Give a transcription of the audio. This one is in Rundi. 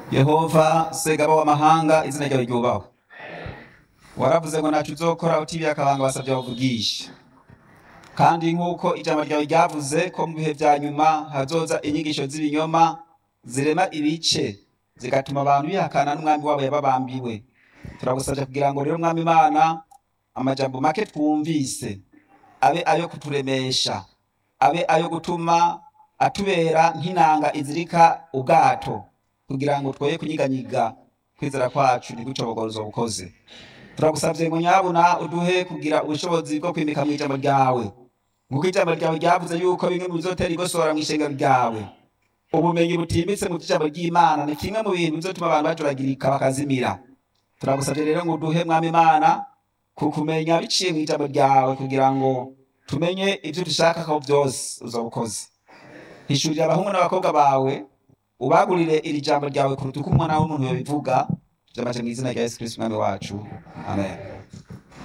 yehova segaba w'amahanga izina ryawe ryubahwe waravuze ngo ntacyo uzokora utibiye akabanga basabye bavugisha kandi nk'uko ijambo ryawe ryavuze ko mu bihe bya nyuma hazoza inyigisho z'ibinyoma zirema ibice zigatuma abantu bihakana n'umwami wabo yababambiwe turagusabye kugira ngo rero mwami imana amajambo make twumvise abe ayo kuturemesha abe ayo gutuma atubera nk'inanga izirika ubwato kugira ngo twoye kunyiganyiga kwizera kwacu ntigucobogorozo bukoze turagusabye ngo nyabuna uduhe kugira ubushobozi bwo kwimika mu ijambo ryawe nk'uko ijambo ryawe ryavuze yuko bimwe mu bizotera igosora mu ishengero ryawe ubumenyi butimbitse mu ijambo ry'imana ni kimwe mu bintu bizotuma abantu bajuragirika bakazimira turagusabye rero ngo uduhe mwami imana kukumenya biciye mu ijambo ryawe kugira ngo tumenye ibyo dushaka ko byose uzobukoze hishurira abahungu n'abakobwa bawe ubagurire iri jambo ryawe kuruta uko umwana w'umuntu yabivuga byamaze mu izina rya yesu kristo umwami wacu amen